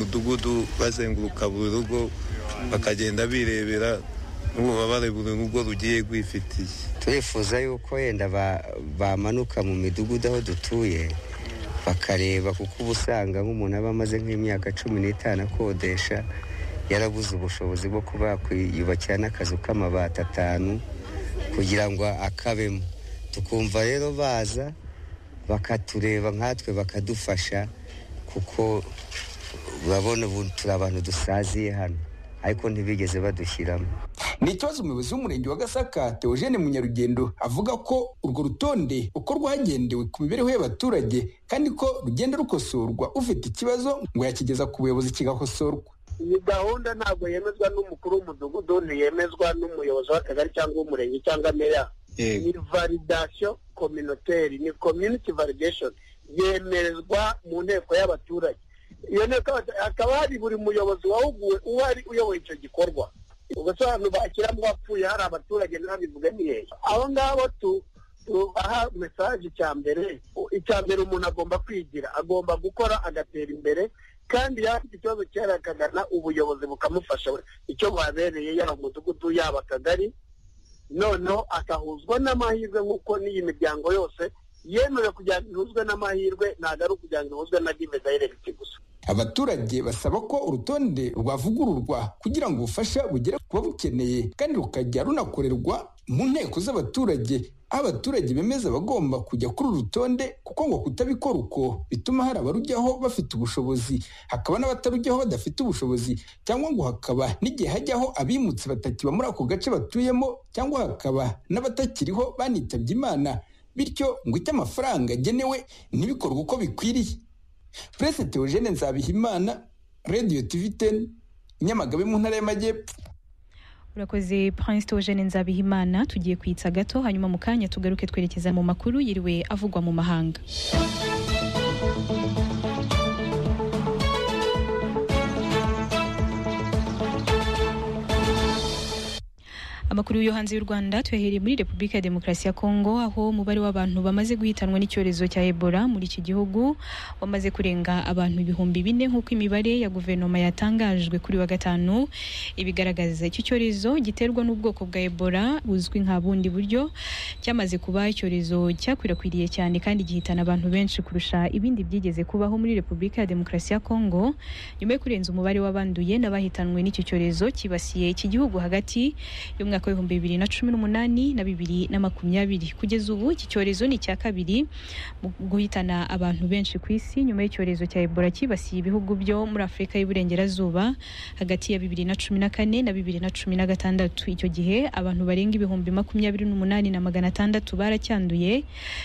mudugudu bazenguruka buri rugo bakagenda birebera n'ububabare buri rugo rugiye rwifitiye turifuza yuko yenda bamanuka mu midugudu aho dutuye bakareba kuko uba usanga nk'umuntu aba amaze nk'imyaka cumi n'itanu akodesha yarabuze ubushobozi bwo kuba yakwiyubakira n'akazu k'amabati atanu kugira ngo akabemo tukumva rero baza bakatureba nkatwe bakadufasha kuko urabona ubu turi abantu dusaziye hano ariko ntibigeze badushyiramo ni ikibazo umuyobozi w'umurenge wa gasaka teogene munyarugendo avuga ko urwo rutonde uko rwagendewe ku mibereho y'abaturage kandi ko rugenda rukosorwa ufite ikibazo ngo yakigeza ku buyobozi kigakosorwa iyi gahunda ntabwo yemezwa n'umukuru w'umudugudu ntiyemezwa n'umuyobozi w'akagari cyangwa w'umurenge cyangwa meya ni validation communautaire ni community validation yemerezwa mu nteko y'abaturage iyo nteko hakaba hari buri muyobozi wahuguwe uhari uyoboye icyo gikorwa ubwo abantu bakira mu bapfuye hari abaturage ntabivuge ni hehe aho ngaho tubaha mesaje icya mbere icya mbere umuntu agomba kwigira agomba gukora agatera imbere kandi yaba afite ikibazo cyera akagana ubuyobozi bukamufasha icyo babereye yaba umudugudu yaba akagari noneho akahuzwa n'amahirwe nk'uko n'iyi miryango yose yemerewe kugira ngo ihuzwe n'amahirwe ntabwo ari ukugira ngo ihuzwe na give dayiregiti gusa abaturage basaba ko urutonde rwavugururwa kugira ngo ubufasha bugere ku babukeneye kandi rukajya runakorerwa mu nteko z'abaturage aho abaturage bemeza bagomba kujya kuri uru rutonde kuko ngo kutabikora uko bituma hari abarujyaho bafite ubushobozi hakaba n'abatarujyaho badafite ubushobozi cyangwa ngo hakaba n'igihe hajyaho abimutse batakiba muri ako gace batuyemo cyangwa hakaba n'abatakiriho banitabye imana bityo ngo icyo amafaranga agenewe ntibikorwe uko bikwiriye Prince Theogene Nzabihimana Radio TV 10 Nyamagabe mu ntara y'Amajyepfo urakoze Prince Theogene Nzabihimana tugiye kwitsa gato hanyuma mu kanya tugaruke twerekeza mu makuru yiriwe avugwa mu mahanga amakuru yo hanze y'u Rwanda tuyahereye muri Repubulika ya Demokarasi ya Kongo aho umubare w'abantu bamaze guhitanwa n'icyorezo cya Ebola muri iki gihugu wamaze kurenga abantu ibihumbi bine nk'uko imibare ya guverinoma yatangajwe kuri wa gatanu ibigaragaza iki cyorezo giterwa n'ubwoko bwa Ebola buzwi nka bundi buryo cyamaze kuba icyorezo cyakwirakwiriye cyane kandi gihitana abantu benshi kurusha ibindi byigeze kubaho muri Repubulika ya Demokarasi ya Kongo nyuma yo kurenza umubare w'abanduye n'abahitanwe n'iki cyorezo kibasiye iki gihugu hagati y'umwaka mwaka w'ibihumbi bibiri na cumi n'umunani na bibiri na makumyabiri kugeza ubu iki cyorezo ni icya kabiri mu guhitana abantu benshi ku isi nyuma y'icyorezo cya ebola cyibasiye ibihugu byo muri afurika y'iburengerazuba hagati ya bibiri na cumi na kane na bibiri na cumi na gatandatu icyo gihe abantu barenga ibihumbi makumyabiri n'umunani na magana atandatu baracyanduye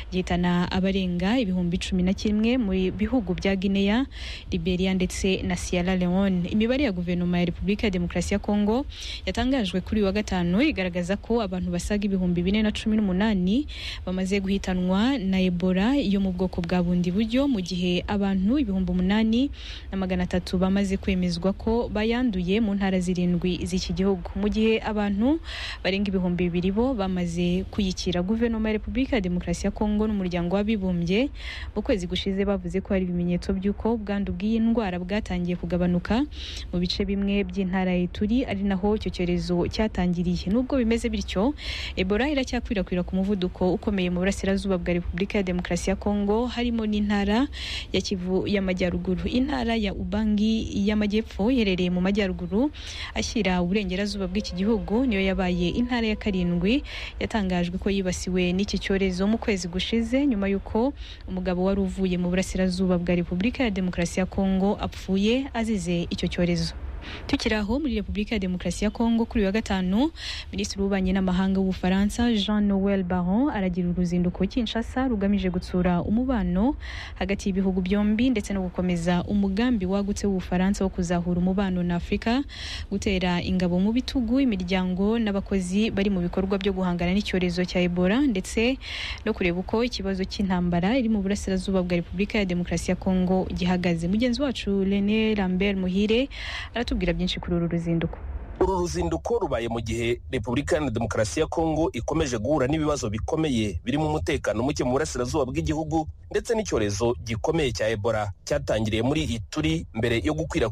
gihitana abarenga ibihumbi cumi na kimwe mu bihugu bya guinea liberia ndetse na sierra leone imibare ya guverinoma ya repubulika ya demokarasi ya kongo yatangajwe kuri wa gatanu igaragaza ko abantu basaga ibihumbi bine na cumi n'umunani bamaze guhitanwa na ebola yo mu bwoko bwa bundi buryo mu gihe abantu ibihumbi umunani na magana atatu bamaze kwemezwa ko bayanduye mu ntara zirindwi z'iki gihugu mu gihe abantu barenga ibihumbi bibiri bo bamaze kuyikira guverinoma ya repubulika ya demokarasi ya kongo n'umuryango w'abibumbye mu kwezi gushize bavuze ko hari ibimenyetso by'uko ubwandu bw'iyi ndwara bwatangiye kugabanuka mu bice bimwe by'intara ya turi ari naho icyo cyorezo cyatangiriye nubwo bimeze bityo ebola iracyakwirakwira ku muvuduko ukomeye mu burasirazuba bwa repubulika ya demokarasi ya kongo harimo n'intara ya kivu y'amajyaruguru intara ya ubangi y'amajyepfo iherereye mu majyaruguru ashyira uburengerazuba bw'iki gihugu niyo yabaye intara ya karindwi yatangajwe ko yibasiwe n'iki cyorezo mu kwezi gushize nyuma y'uko umugabo wari uvuye mu burasirazuba bwa repubulika ya demokarasi ya kongo apfuye azize icyo cyorezo tukiri aho muri repubulika ya demokarasi ya kongo kuri wa gatanu minisitiri w'ububanyi n'amahanga w'ubufaransa jean noel baron aragira uruzinduko kinshasa rugamije gutsura umubano hagati y'ibihugu byombi ndetse no gukomeza umugambi wagutse w'ubufaransa wo kuzahura umubano na afurika gutera ingabo mu bitugu imiryango n'abakozi bari mu bikorwa byo guhangana n'icyorezo cya ebola ndetse no kureba uko ikibazo cy'intambara iri mu burasirazuba bwa repubulika ya demokarasi ya kongo gihagaze mugenzi wacu rene lambert muhire aratu atubwira byinshi kuri uru ruzinduko uru ruzinduko rubaye mu gihe repubulika iharanira demokarasi ya kongo ikomeje guhura n'ibibazo bikomeye birimo umutekano muke mu burasirazuba bw'igihugu ndetse n'icyorezo gikomeye cya ebola cyatangiriye muri ituri mbere yo gukwirakwira